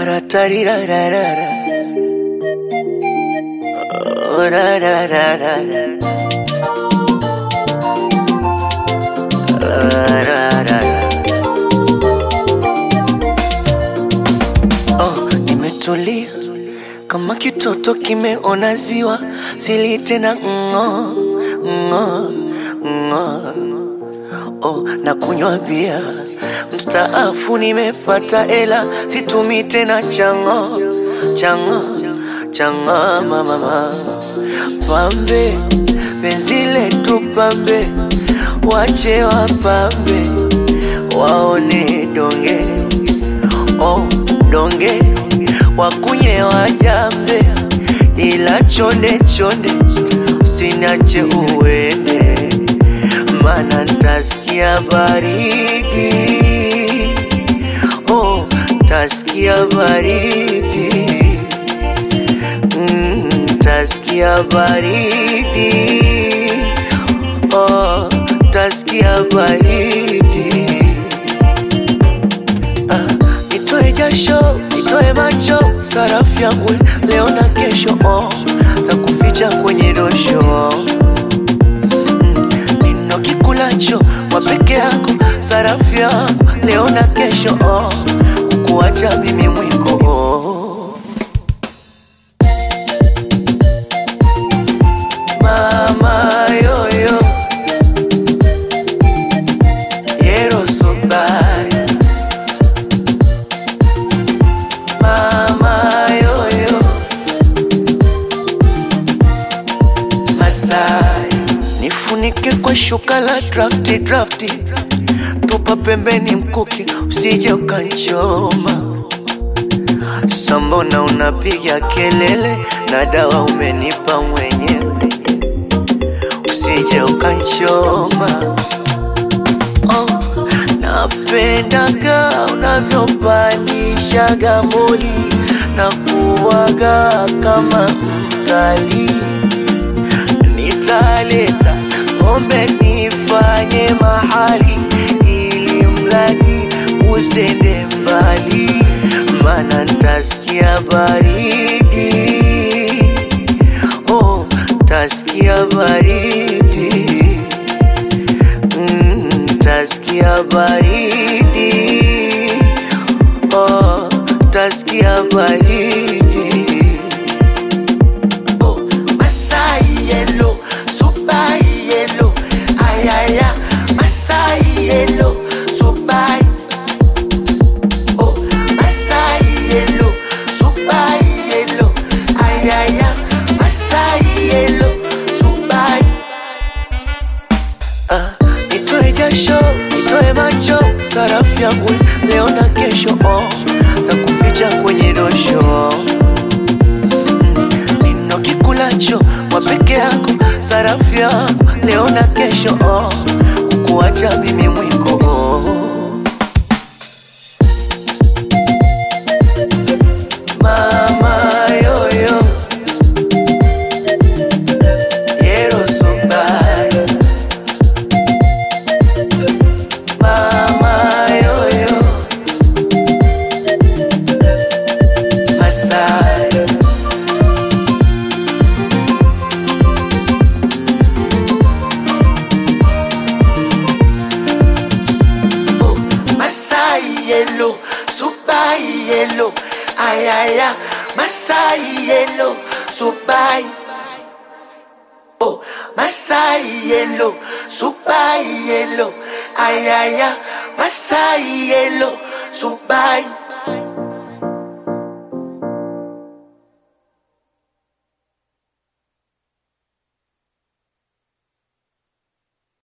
Ra-ta-ri-ra-ra-ra-ra. Oh, ra-ra-ra-ra-ra. Ra-ra-ra-ra. Oh, nimetulia kama kitoto kimeona ziwa, sili tena ng'o ng'o ng'o. Oh, na kunywa bia mstaafu, nimepata ela, situmi tena chango chango chango mama pambe, penzi letu pambe, wache wapambe, waone donge oh, donge wakunye wajambe, ila chonde chonde usiniache uende, mana ntasikia baridi oh, tasikia baridi mm, tasikia baridi oh, tasikia baridi Ah, nitoe jasho, nitoe macho, sarafu yangu leo na kesho, oh, takuficha kwenye dosho mm, nino kikulacho wa peke yako, sarafu yangu leo na kesho, oh, kukuacha mimi mwiko oh. Mama yoyo Yero so bad Mama yoyo Masai Nifunike kwa shuka la drafti drafti Tupa pembeni mkuki usije ukanchoma Sambona unapiga kelele na dawa umenipa mwenyewe usije ukanchoma oh, napendaga unavyopandishaga moli na kuwaga kama mtalii nitaleta ng'ombe nifanye mahali ili mradi usende mbali, mana ntasikia baridi oh, tasikia baridi mm, tasikia baridi oh, tasikia baridi Oh, Masai yellow, super yellow, ayaya, Masai yellow, super. Oh, Masai yellow, super yellow, ayaya, Masai yellow, super. Ah, nitoe jasho, nitoe macho, sarafu yangu leo na kesho, oh, takuficha kwenye dosho nino kikulacho wa peke yako, sarafu yako leo na kesho, oh, kukuacha mimi mwiko oh. Mama yoyo Yero so bad Mama yoyo Masai Oh, Masai yellow, super yellow, ayaya, Masai yellow, super. Oh, Masai yellow, super yellow, ayaya, Masai yellow, super.